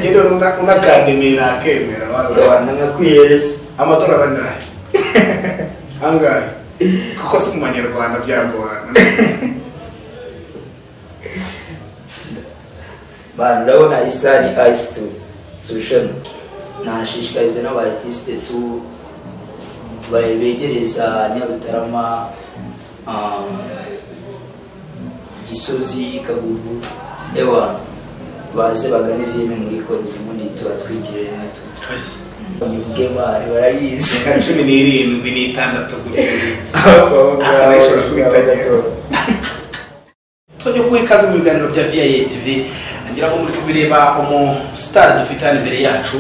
yewe unakandemera akemera urabona kwiyereza amatora abanahe angahe kuko si mu banyarwanda byagorana bantu urabona isari ayisi tu solushoni nashishikariza n'abatisite tu ba- begereza nyarutarama um, gisozi kagugu ewa baze bagane filime muri kodizi ubundi tubatwikirire natwe bayivuge bari barayizi reka cumi n'irindwi n'itandatu gutya hafi aho Aha, ngaho bishobora kubitagera. tujye kuba ikaze mu biganiro bya viya tv ngira ngo muri kubireba umusitari dufite hano imbere yacu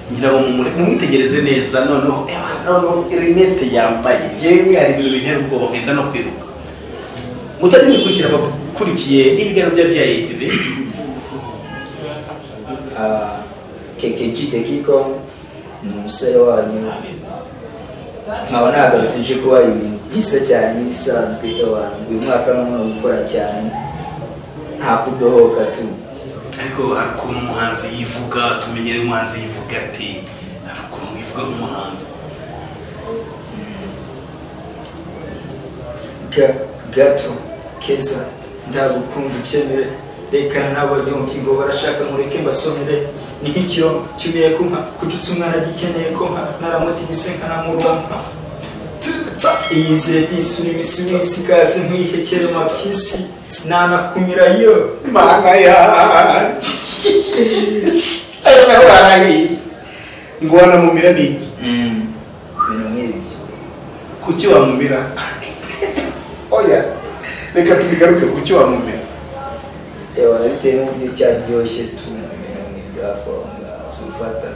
ngira ngo mumure- mumwitegereze neza noneho ewa, noneho rinete yambaye yewe hari ibintu bintera ubwoba ngenda no kwiruka mutajya mukurikira abakurikiye ibiganiro bya viya tv Ah, kekeji dekiko ni umusore wanyu nkaba nagarutse nje kuba ibintu byiza cyane n'ibisanzwe abantu uyu mwaka n'umuntu gukora cyane nta kudohoka tu ariko hari ukuntu umuhanzi yivuga tumenyere umuhanzi yivuga ati hari ukuntu yivuga nk'umuhanzi Ga- gato keza ndagukunda ubyemere rekana n'abonye umukingo barashaka nkureke mbasomere ni nk'ikiro cyumiye kunka kucutsa umwana agikeneye konka naramuta igisenka namuronka iyizere ry'isura imisi minsi ikaze nk'ihekere mabyisi nanakumira yo mana yanjye ayo naho warahiye ngo wanamumira ni iki ibintu nk'ibyo kuki wamumira oya reka tubigaruke kuki wamumira yewe bitewe n'uburyo cyaryoshye tu ibintu nk'ibyo hafi aho ngaho si ufata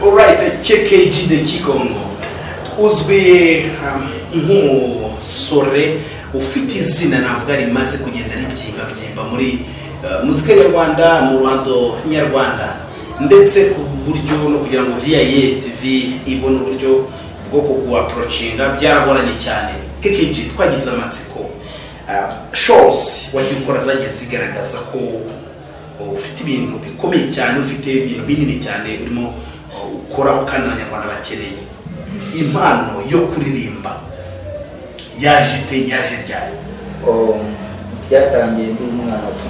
alright kkg de kigongo uzwi um, nk'umusore ufite izina navuga rimaze kugenda ribyimbabyimba muri uh, muzika nyarwanda mu ruhando nyarwanda ndetse ku buryo no kugira ngo viya tv ibone uburyo bwo kuguaporocinga byaragoranye cyane kkg twagize amatsiko uh, shows wagiye ukora zagiye zigaragaza ko ufite ibintu bikomeye cyane ufite ibintu binini cyane urimo uh, ukoraho kandi abanyarwanda bakeneye impano yo kuririmba yaje ite yaje ryari Um, byatangiye ndi umwana tu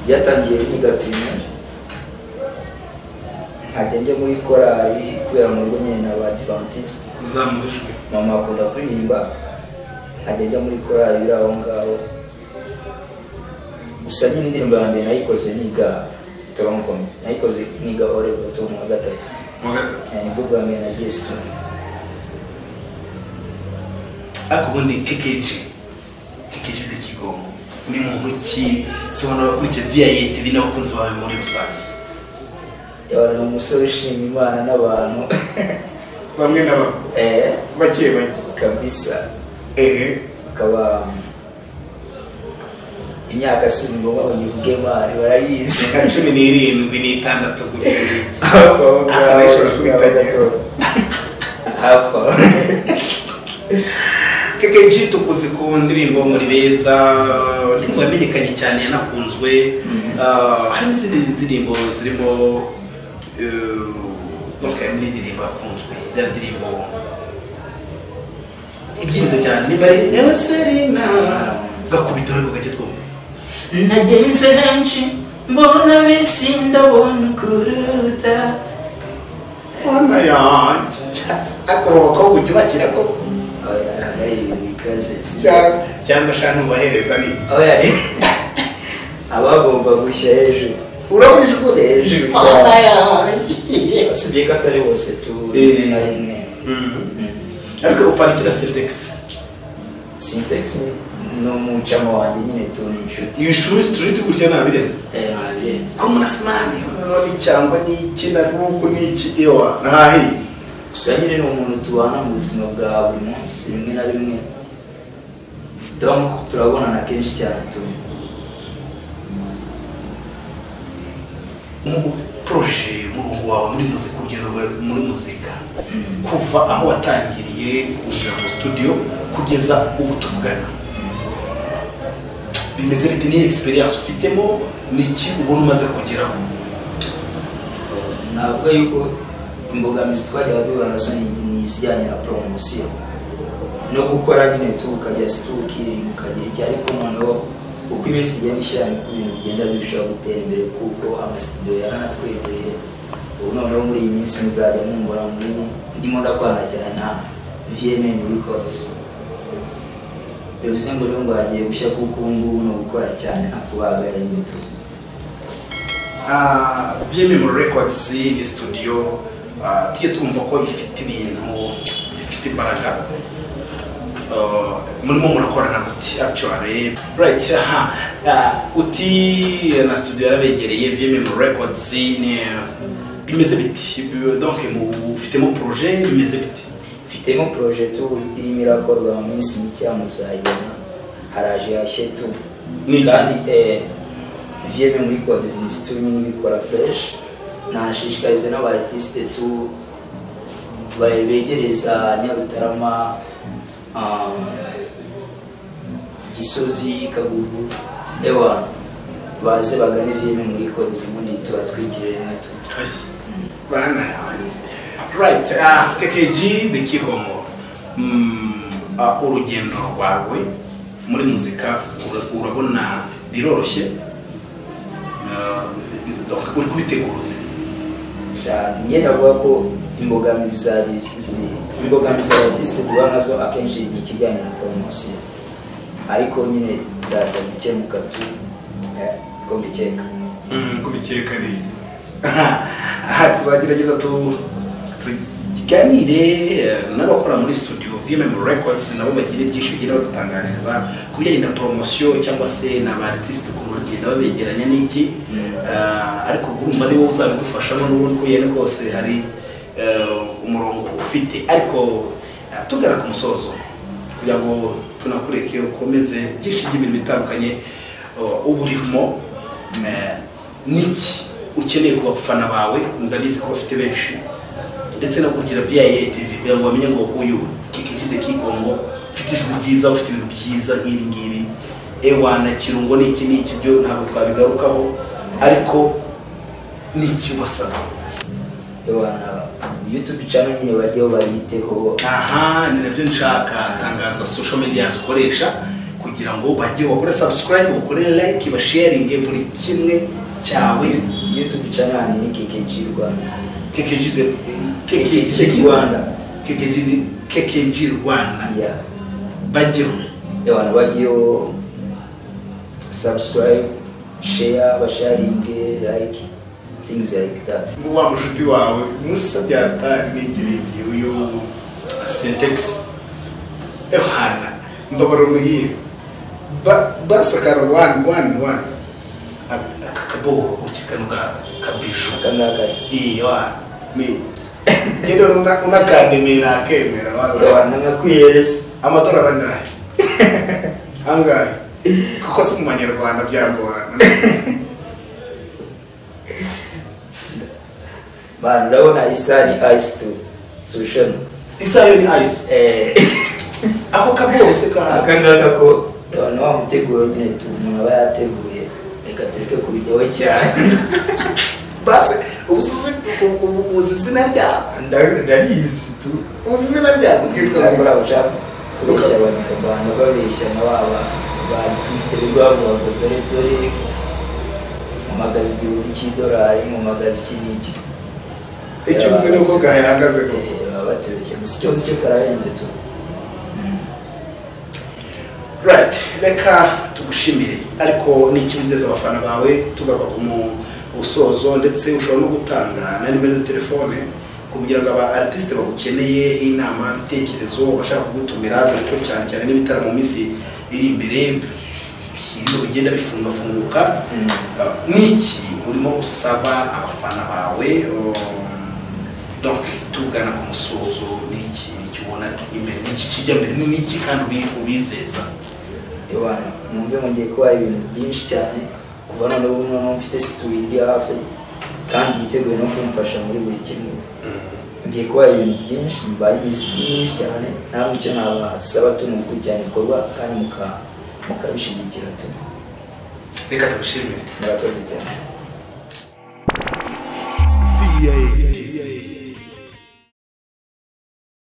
byatangiye niga primaire nkajya njya muri korali kubera mu rugo nyine na badivantiste uzamurijwe mama akunda kuririmba nkajya njya muri korali iri aho ngaho gusa nyine indirimbo ya mbere nayikoze niga toronkome nayikoze niga orevoto mu wa gatatu mu gatatu Eh, nibwo bwa mbere nagiye situni ariko ubundi kkg kkg de kigongo ni muntu ki sobanura abakurikiye viya tv n'abakunzi bawe muri rusange yabana ni umusore ushima imana n'abantu bamwe na bamwe eh bake bake kabisa ehe akaba imyaka si ngombwa ngo nyivuge mari barayizi reka cumi n'irindwi n'itandatu gutya gutya. hafi aho Aha, ngaho bishobora kubitagera. hafi aho kekenshi tukuzi ku ndirimbo muri beza indirimbo yamenyekanye cyane yanakunzwe Ah, hari n'izindi ndirimbo zirimo bakaba n'indirimbo yakunzwe ya ndirimbo ibyiza cyane niba ari ewe serena gakubita ariko gake twumva nagenze henshi mbona bisi ndabona ukuruta mwana yanjye ariko abo bakobwa ujya ubakira ko Oya, ntabwo ari ibintu bikaze sibyo? cyangwa- cyangwa shana ubahereza ni Oya, ni- abagomba gushya hejuru urabona hejuru mwana yanjye usibye ko atari bose tu Eh. na rimwe Mhm. Mm. ariko ufanikira sintegisi sintex ni umucamo wanjye nyine tu ni inshuti iyi shuri sitiriti burya ntabirenze Eh, nabirenze ko murasimani ni cyangwa ni iki na ruku ni iki ewa ntahiye gusa nyine ni umuntu tubana mu buzima bwa buri munsi rimwe na rimwe turamu turabonana kenshi cyane tu Mu- poroje umurongo wawe muri muzika urugendo rwawe muri muzika kuva aho watangiriye kujya mu studio kugeza ubu tuvugana bimeze bite ni egisperiyanse ufitemo ni iki ubona umaze kugeraho navuga yuko imbogamizi twajyaga duhura nazo ni- ni izijyanye na poromosiyo no gukora nyine tu ukajya situ ukirinda ukagira icyo ariko noneho uko iminsi igenda ishyira niko ibintu bigenda birushaho gutera imbere kuko amasitudiyo yaranatwegereye ubu noneho muri iyi minsi muzajya mumbona muri ndimo ndakorana cyane na vmn records bivuze ngo rero ngo hagiye gushya kuko ubu ngubu ni ugukora cyane nta kubaga yaringeto byememo records ni studio ah, tujye twumva ko ifite ibintu ifite imbaraga Ah, murimo murakorana guti actually right aha Ah, uti na studio yarabegereye byememo records ni bimeze biti Bi- donc mu- ufitemo projet bimeze biti mfitemo poroje tu irimo irakorwa mu minsi mike muzayibona haraje hashye tu Ni iki? kandi viyeme muri kodizini tu nyine ibikora fureshi nashishikariza n'abatisite tu ba- begereza nyarutarama um, gisozi kagugu ewa baze bagane viyeme muri kodizini ubundi tubatwikirire natwe baranga yawe right ah, kkg the kigongo Mm, ah, urugendo rwawe muri muzika ura- urabona biroroshye Ah, donc uri kubitegura ute? njye navuga ko imbogamizi za bizizi imbogamizi za artiste duhura nazo akenshi ni ikijyanye na poromosiyo ariko nyine ndaza gukemuka tu eh, ko mbikeka kubikeka ni aha tuzagerageza tu tuganire eh, n'abakora muri studio vmm records nabo bagira ibyinshi bigira badutangaririza ku bijyanye na poromosiyo cyangwa se na ba artiste ukuntu bagenda babegeranya n'iki Eh, ariko urumva niwo uzabidufashamo n'ubundi uko yene kose hari eh, umurongo ufite ariko eh, tugana ku musozo kugira ngo tunakureke ukomeze byinshi by'ibintu bitandukanye eh, uba urimo Eh, niki ukeneye ku bafana bawe ndabizi ko bafite benshi ndetse no kugira viaye tv kugira ngo bamenye ngo uyu kikikide kikongo ufite ijwi ryiza ufite ibintu byiza nk'ibi ngibi ewa na kirungo n'iki n'iki byo ntabwo twabigarukaho ariko niki ubasaba ewana youtube channel nyine bajyeho bayiteho aha ni nabyo nshaka tangaza social media zikoresha kugira ngo bajye bakore subscribe bakore like basharinge buri kimwe cyawe youtube channel ni kkg rwanda KKG the- kkg rwanda KKG ni KKG Rwanda yeah. bajyeho ewana bajyeho subscribe share basharinge like things like that ngo wa mushuti wawe musa byata nigiriye uyu syntax ehana mbabaro mugiye Ba- basakara one one one Ak- aka kaboho urikikanuka kabisho akangaka si siwa ni genda una- unakandemera akemera wawe abantu nkakwihereza amatora arangana angahe kuko si mu banyarwanda byagorana bantu urabona isaha ni ice to solution isayo ni ayisi Eh, ako kabose ka aka ngaka ko abantu wa muteguro nyine tu umuntu aba yateguye reka tureke kubijyaho cyane basi ubu uzi ubu- ubu uzi izina ryawe Nda- ndarizi tu uzi izina ryawe ubwitwa ngo nakora ushaka kubeshya abanyarwanda babeshya na ba ba- ba artiste birirwa bavuga ngo dore dore mpamagaza igihumbi cy'idolari mpamagaza iki n'iki icyo uzi ni uko gahagaze ko Eh, baba batubeshya gusa icyo nzi cyo kararenze tu right reka tugushimire ariko ni ikintu uzeza abafana bawe tugaruka ku musozo ndetse ushobora no gutanga na nimero ya telefone kugira ngo aba artiste bagukeneye inama ibitekerezo bashaka kugutumira dore ko cyane cyane n'ibitara mu minsi iri imbere ibintu bigenda bifungafunguka Mm. Uh, niki urimo usaba abafana bawe um, donc tugana ku musozo niki niki ubona imbere niki kijya mbere ni niki kandi ubi- ubizeza Yohana mwumve mwongeye kubaha ibintu byinshi cyane kuva none ubu noneho mfite situri iri hafi kandi yiteguye no kumfasha muri buri kimwe ngiye kubaha ibintu byinshi mbaye imisitiri myinshi cyane ntabwo icyo nabasaba tu ni ukurikirana ibikorwa kandi muka- mukabishigikira tu reka tugushimire murakoze cyane VA.